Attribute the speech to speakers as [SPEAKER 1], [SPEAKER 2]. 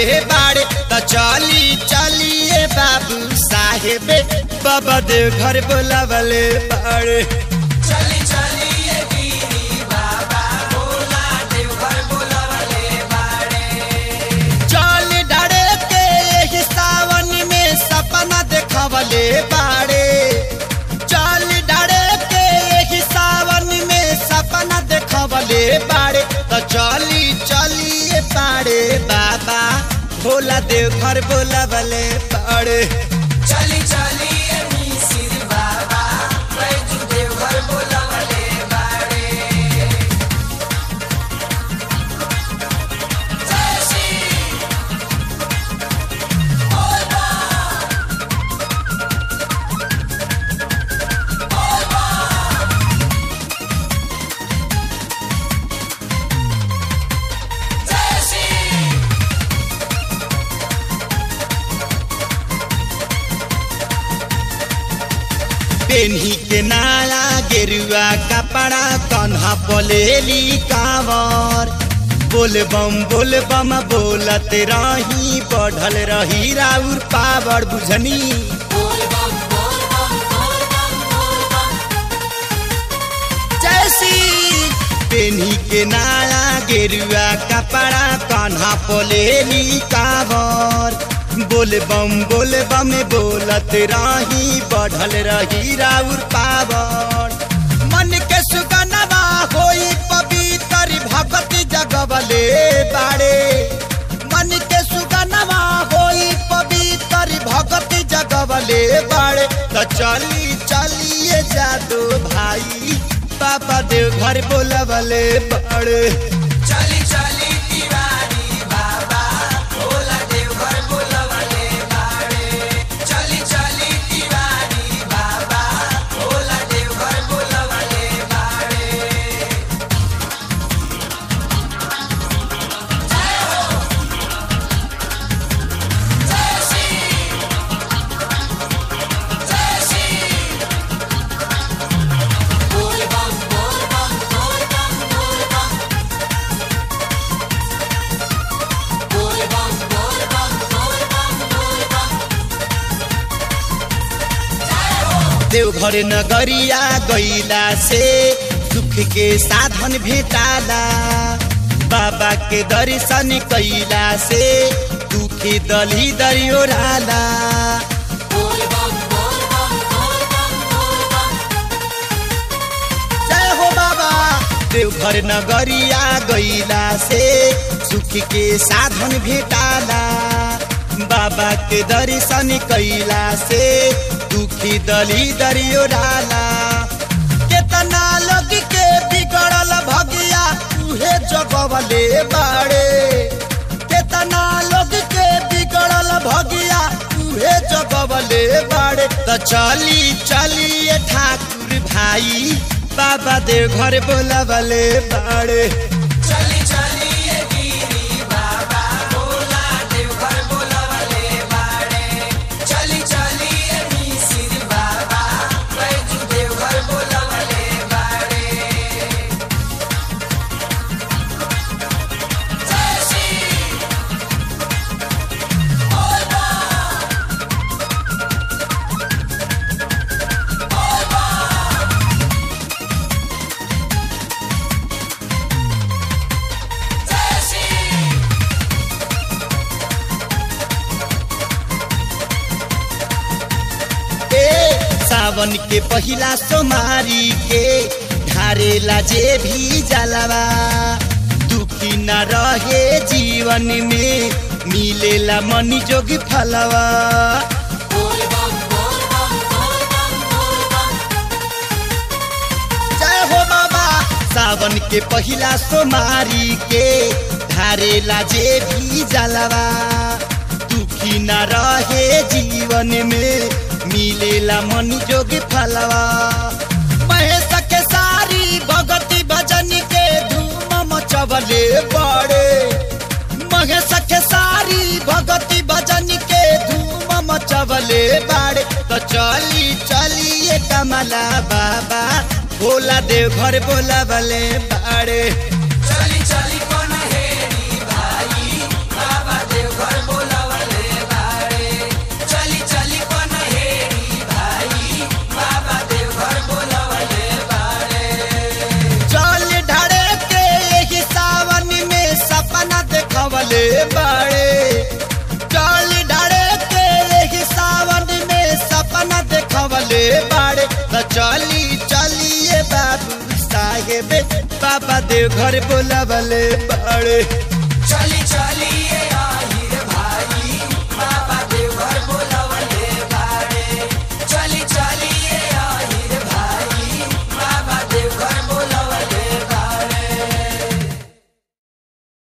[SPEAKER 1] बाड़े त चली चलिए बाबू साहेब बाबा देव घर बोलावले बाड़े
[SPEAKER 2] चली चली ये गिरी बाबा भोला देवघर बोलावले बाड़े
[SPEAKER 1] चल डरे के एही सावन में सपना देखवले बाड़े चल डरे के एही सावन में सपना देखवले बाड़े त चली चलिए बाड़े बाबा भोला देव घर बोलावले बाड़े
[SPEAKER 2] चली चली ये मिसिर बाबा बैजू देवघर बोलावले बाड़े जय श्री बोल बा बोल बा जय श्री
[SPEAKER 1] पेन्ही के नाला गेरुआ कपड़ा कन्हा बोलेली कांवर बोल बम बोल बम बोलत रही बढ़ल रही राउर पावर बुझनी जैसी पेन्ही के नाला गेरुआ कपड़ा कन्हा बोलेली कांवर बोल बम बोल बम बोलत रही बढ़ल रही राउर पावर मन के सुगनवा होई पवित्र भगति जगवले बाड़े मन के सुगनवा होई पवित्र भगति जगवले बाड़े त चली चलिए जादू भाई पापा देव घर बोलवले बाड़े
[SPEAKER 2] चली चली तिवारी बाबा भोला देवघर बोलावले बाड़े चली चली तिवारी बाबा भोला देवघर बोलावले बाड़े जय श्री जय श्री बोल बम बोल बम बोल बम बोल बम बोल बम बोल बम बोल बम बोल बम
[SPEAKER 1] देवघर नगरिया गईला से सुख के साधन भेटाला बाबा के दर्शन कैला से दुखी दली दरियोराला
[SPEAKER 2] बोल बम बोल बम बोल बम बोल बम
[SPEAKER 1] जय हो बाबा देवघर नगरिया गईला से सुख के साधन भेटाला बाबा के दर्शन कैला से दुखी दली दरियोराला केतना लोग के बिगड़ल भगिया उहे जगवले बाड़े केतना लोग के बिगड़ल भगिया उहे जगवले बाड़े त चली चलिए ठाकुर भाई बाबा देव घर बोलवले बाड़े
[SPEAKER 2] चली चली ये गिरी बाबा भोला देवघर बोलावले बाड़े चली चली ये मिसिर बाबा बैजू देवघर बोलावले बाड़े जय श्री बोल बा बोल बा जय श्री
[SPEAKER 1] ए सावन के पहिला सोमारी के ढारेला जे भी जलवा दुखी न रहे जीवन में मिलेला मनी जोगी फलवा
[SPEAKER 2] बोल बम बोल बम बोल बम बोल बम
[SPEAKER 1] जय हो बाबा सावन के पहिला सोमारी के ढारेला जे भी जलवा दुखी न रहे जीवन में मिलेला मन जोगी फलवा महेश के सारी भगती भजन के धूम मचवले बड़े महेश के सारी भगती भजन के धूम मचवले बाड़े तो चली चलिए कमला बाबा भोला देव घर बोला बले बाड़े
[SPEAKER 2] चली चली पनहेरी भाई बाबा देवघर
[SPEAKER 1] देखवले बाड़े चल डाड़े के यही सावन में सपना देखवले बाड़े त चली चलिए बाबू साहेब बाबा देव घर बोलावले बाड़े